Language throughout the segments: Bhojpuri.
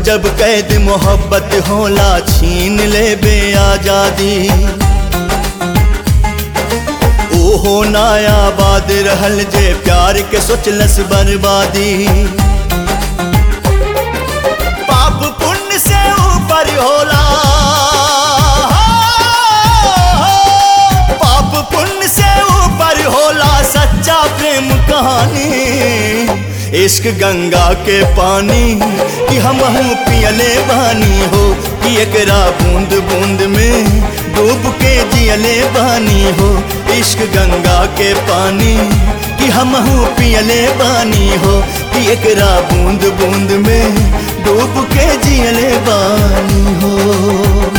जब कैद मोहब्बत होला छीन ले बे आजादी ओहो नायाबाद रहल जे प्यार के सोचलस बर्बादी पाप पुण्य से ऊपर होला पाप पुण्य से ऊपर होला सच्चा प्रेम कहानी इश्क गंगा के पानी कि हम पियले बानी हो कि एकरा बूंद बूंद में डूब के जियले बानी हो इश्क गंगा के पानी कि हम पियले बानी हो कि एकरा बूंद बूंद में डूब के जियले बानी हो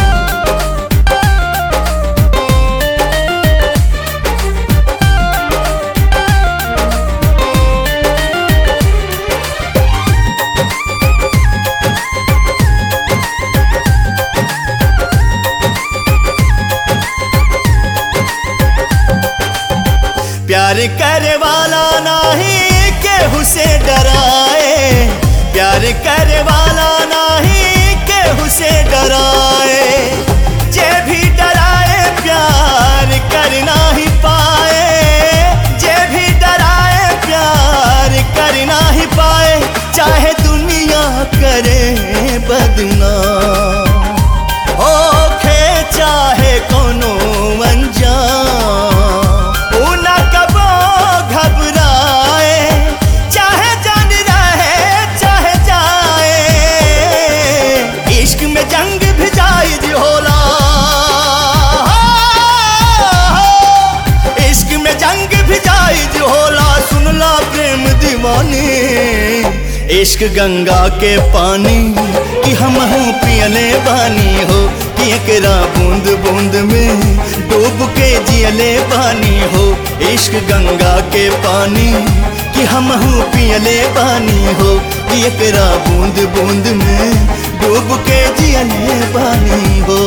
प्यार करे वाला नहीं केहू से डराए प्यार करे वाला नहीं केहू से डराए जे भी डराए प्यार कर ही पाए जे भी डराए प्यार कर ही पाए चाहे दुनिया करे बदनाम ओखे चाहे कोनो अनजान ऊ ना कबो घबराए चाहे जान रहे चाहे जाए इश्क में जंग भी जायज होला इश्क में जंग भी जायज होला सुनला प्रेम दीवानी इश्क गंगा के पानी कि हम पियले बानी हो कि एकरा बूंद बूंद में डूब के जियले बानी हो इश्क गंगा के पानी कि हम पियले बानी हो कि एकरा बूंद बूंद में डूब के जियले बानी हो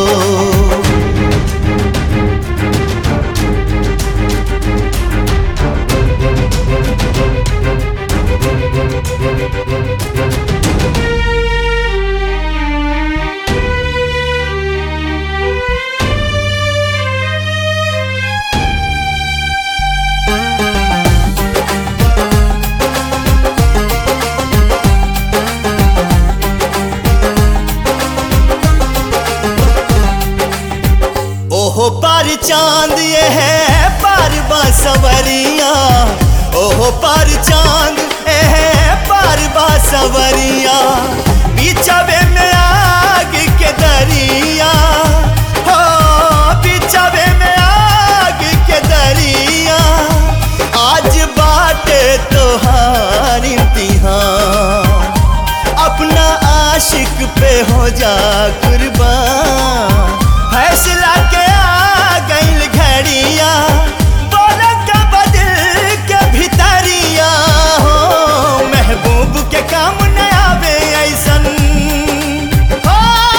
ओहो पर चांद ये है पर बासवरिया ओहो पर चांद ये है पर बासवरिया बिछावे में आग के दरिया हो बिछावे में आग के दरिया आज बाटे तोहार इम्तिहान अपना आशिक पे हो जा कुर्बान फैसला के आ गईल घड़िया बोला का बदल के भितरिया हो महबूब के काम न आवे ऐसन हो,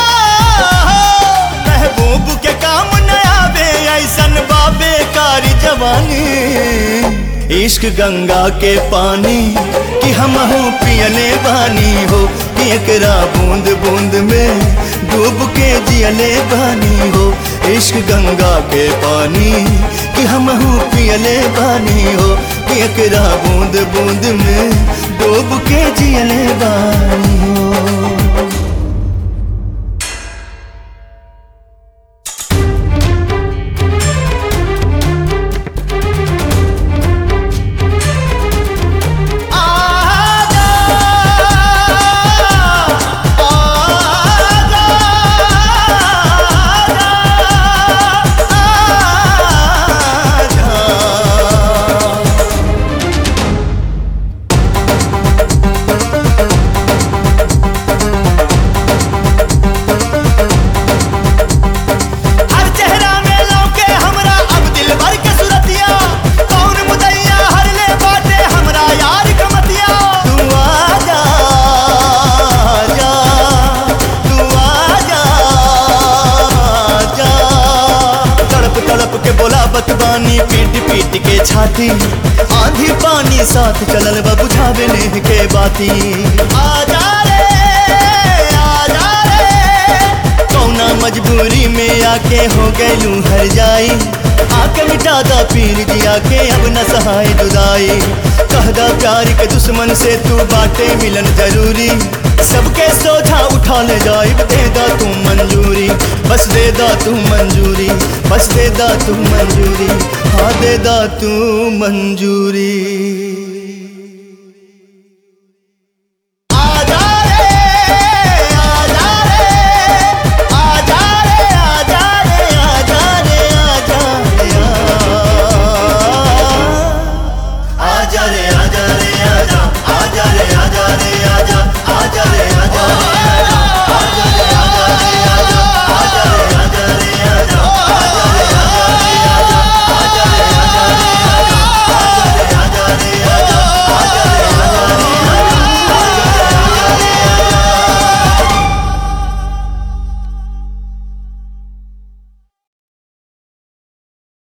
महबूब के काम न आवे ऐसन बाबे कारी जवानी इश्क गंगा के पानी कि हम पियले बानी हो कि एकरा बूंद बूंद में डूब के जियले बानी हो इश्क गंगा के पानी कि हम पियले बानी हो कि एकरा बूंद बूंद में डूब के जियले बानी हो हर चेहरा में लौके हमरा अब दिल भर के सुरतिया कौन मुदैया हर ले बाटे हमरा यार कमतिया तू आजा जा तू आजा जा तड़प तड़प के बोला बतबानी पीट पीट के छाती आंधी पानी साथ चलल बा बुझावे नेह के बाती आजा रे मजबूरी में आके हो गैलू हर जाई आके मिटा दा पीर जिया के अब न सहाय जुदाई कहदा प्यार के दुश्मन से तू बाटे मिलन जरूरी सबके सोझा उठा ले जाइब दे दा तू मंजूरी बस दे दा तू मंजूरी बस दे दा तू मंजूरी हाँ दे दा तू मंजूरी